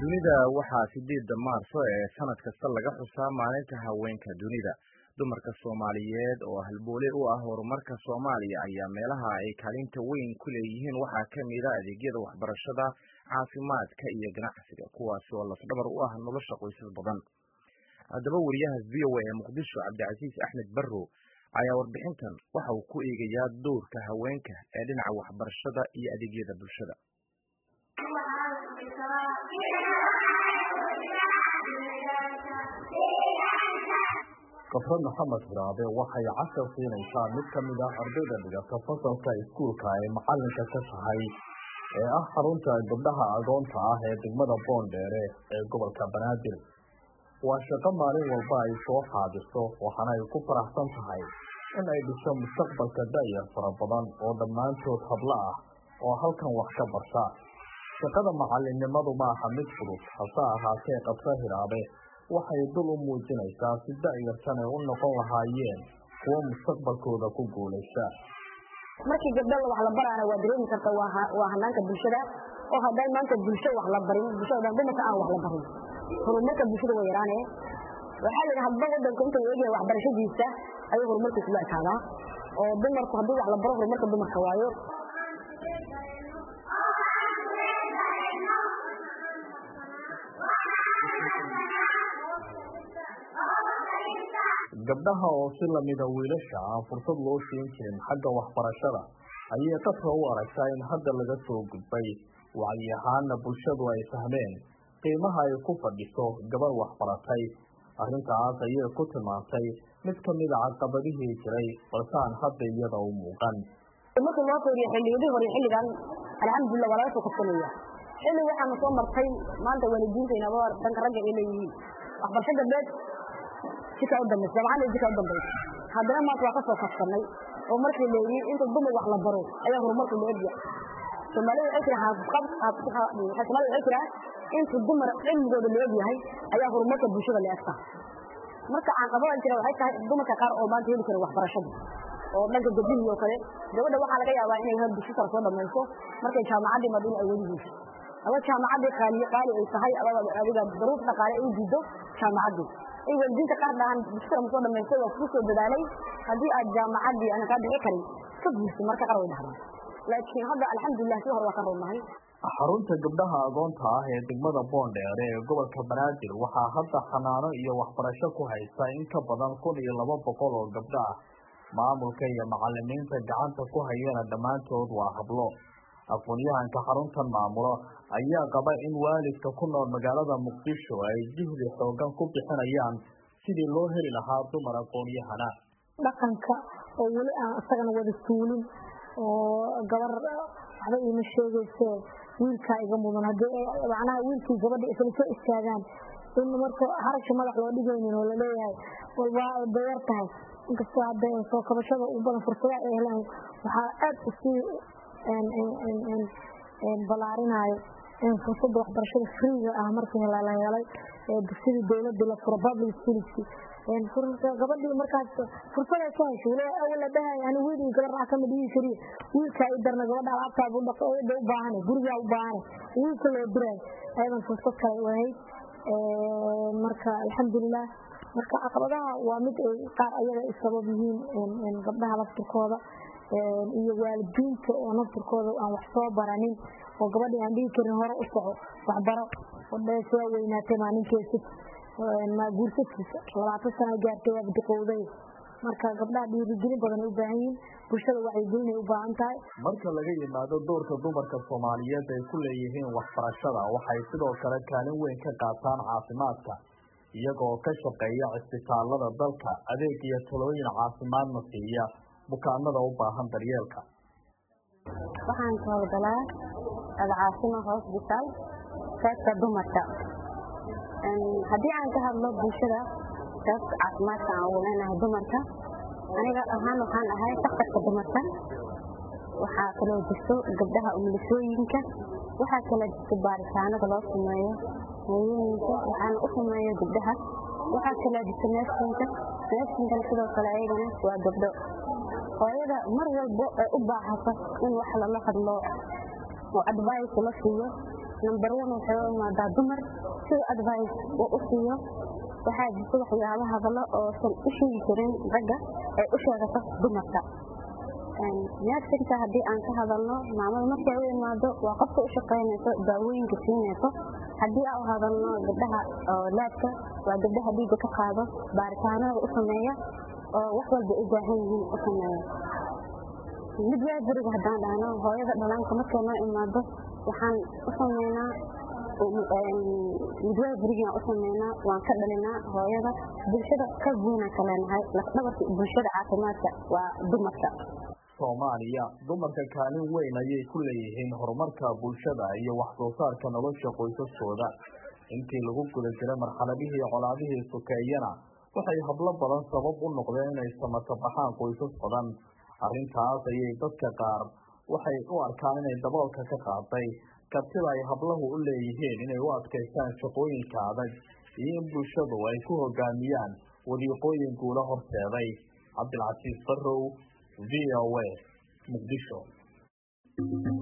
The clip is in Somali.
dunida waxaa sideedda maarso ee sanad kasta laga xusaa maalinta haweenka dunida dumarka soomaaliyeed oo halboole u ah horumarka soomaaliya ayaa meelaha ay kaalinta weyn ku leeyihiin waxaa ka mida adeegyada waxbarashada caafimaadka iyo ganacsiga kuwaas oo lafdhabar u ah nolosha qoysas badan haddaba wariyaha v o a ee muqdisho cabdicasiis axmed barrow ayaa warbixintan waxa uu ku eegayaa dowrka haweenka ee dhinaca waxbarashada iyo adeegyada bulshada kafre maxamed hiraabe waxay cashar siinaysaa mid ka mid ah ardayda dhigata fasalka iskuulka ay macalinka ka tahay ee ah xarunta gabdhaha agoonta ah ee degmada boondheere ee gobolka banaadir waa shaqo maalin walba ay soo xaadirto waxaana ay ku faraxsan tahay in ay dhisho mustaqbalka da'yar fara badan oo dhammaantood hablo ah oo halkan wax ka barta shaqada macalinimadu ma aha mid fudud hase ahaatee kafre hiraabe waxay dul u muujinaysaa si da'yartan ay u noqon lahaayeen kuwo mustaqbalkooda ku guulaysta markii gabdha wax la baraana waa dareemi karta waa hanaanka bulshada oo hadday maanta bulsho wax la barin bulshada dumarka aan wax la barin horumarka bulshada waa yaraane waxaa la yidhi hadba wadanka inta la eegaya waxbarashadiisa ayuu horumarka isla ekaadaa oo dumarku haddii wax la baro horumarka dumarka waayo gabdhaha oo si lamida wiilasha aan fursad loo siin jirin xagga waxbarashada ayay qadka u aragtaa in hadda laga soo gudbay wacyi ahaana bulshadu ay fahmeen qiimaha ay ku fadhiso gabar waxbaratay arrintaas ayay ku tilmaantay mid ka mida caqabadihii jiray balse aan hadda iyada u muuqan markii loo fiiriyo xilliyadii hore xilligan alxamdulilah waa laga soo kabsanaya xilli waxaana soo martay maanta waalidiintaynaba dhanka ragga ay leeyihiin waxbarasho gabdheed jika u dambaysa jaamacadda jika u dambaysa haddana maanta waa ka soo kabsanay oo markii la yidhi inta dumar wax la baro ayaa horumarku la egya soomaalida waxay tiraa soomaalida waxay tiraa inta dumar cilmigooda la egyahay ayaa horumarka bulshada la egtaa marka caqabadan jira waxay tahay dumarka qaar oo maanta heli kara waxbarashada oo dhanka gabdhihii oo kale gabadha waxaa laga yaabaa inay hal dugsi sare soo dhamayso markay jaamacaddii madina ay weli hesho ama jaamacaddii qaali qaali ay tahay adiga daruuf dhaqaale ay diido jaamacaddii ay waalidiinta qaar dhahaan dugsi sare ma soo dhamaystay waa kugu soo dadaalay haddii aad jaamacaddii aan kaa bixi karin ka guursa marka qaar way dhahdaan laakiin hadda alxamdulilah si hore waa ka runnahay xarunta gabdhaha agoonta ah ee degmada boondheere ee gobolka banaadir waxaa hadda xanaano iyo waxbarasho ku haysta in ka badan kun iyo laba boqol oo gabdho ah maamulka iyo macalimiinta gacanta ku hayana dhammaantood waa hablo aqoon-yahanka xaruntan maamulo ayaa qaba in waalidka ku nool magaalada muqdisho ay jihdi xoogan ku bixinayaan sidii loo heli lahaa dumar aqoon-yahana dhaqanka oo weli aan isagana wada suulin oo gabar waxba iima sheegayse wiilkaa iga mudan hadii macnaha wiilkii gabadha isla soo istaagaan in marka harasha madax loo dhigaynin oo laleeyahay walba dayar tahay inkastoo hadda soo kabashada u badan fursada ay helaan waxaa aad usii balaarinaayo fursada waxbarashada freega ah markii la helay sidii dowlada la furo public schools gabadhii markaas fursaday ka hesho wala awal la dhahay ani wiil gabar rax kama dhigi kari wiilka ay darna gabadha alaabtaa u dhaqo u baahane gurigaa u baahane wiilka loo diray ayadan fursad kale u ahayd marka alxamdulilah marka caqabadaha waa mid ay qaar ayaga ay sabab yihiin gabdhaha laftirkooda iyo waalidiinta oo naftirkooda aan wax soo baranin oo gabadhii aan dhigi karin hore u soco waxbaro soo weynaatay maalinkeesid guursatiisa labaatan sana gaartay waa badiqowday marka gabdhaha dhiirigelin badan ay u baahan yihiin bulshada wacyigelin ay u baahan tahay marka laga yimaado doorka dumarka soomaaliyeed ay ku leeyihiin waxbarashada waxay sidoo kale kaalin weyn ka qaataan caafimaadka iyagoo ka shaqeeya cisbitaalada dalka adeeg iyo talooyin caafimaadna siiya bukaanada u baahan daryeelka waxaan ka howlgalaa alcaasima hosbitaal qaybta dumarka haddii aan ka hadlo bulshada qaybta caafimaadka aan ugu leenahay dumarka aniga ahaan waxaan ahay daktarka dumarka waxaa kaloo jirto gabdhaha umulisooyinka waxaa kaloo jirto baaritaanada loo sameeyo hooyooyinka waxaana u sameeyo gabdhaha waxaa kaloo jirto neefsinka neefsinkana sidoo kale ayagana waa gabdho hooyada mar walbo ee u baahata in wax lala hadlo oo advice la siiyo number one waxay u imaadaa dumar sida advice uu u siiyo waxaa jirta waxyaaba hadallo oosan u sheegi karin ragga ay u sheegato dumarka neersinka haddii aan ka hadalno maamada markay u imaado waa qofka u shaqaynayso daawooyinka siinayso haddii aan u hadalno gabdhaha oo laadka waa gabdhaha dhiigga ka qaado baaritaanada u sameeya oo wax walba u baahan yihiin u sameeya mid waaberiga haddaan dhahno hooyada dhalaanka markay noo imaado waxaan u sameynaa midwaaberigaan u sameynaa waan ka dhalinaa hooyada bulshada ka guuna kaleenahay lafdhabarka bulshada caafimaadka waa dumarka soomaaliya dumarka kaalin weyn ayay ku leeyihiin horumarka bulshada iyo wax soo saarka nolosha qoysaskooda intii lagu guda jiray marxaladihii colaadihii sokeeyana waxay hablo badan sabab u noqdeen inay samata baxaan qoysas badan arrintaas ayay dadka qaar waxay u arkaan inay daboolka ka qaaday kartida ay hablahu u leeyihiin inay u adkaystaan shaqooyinka adag iyo in bulshadu ay ku hogaamiyaan wadiiqooyin guula horseeday cabdilcasiis barrow v o a muqdisho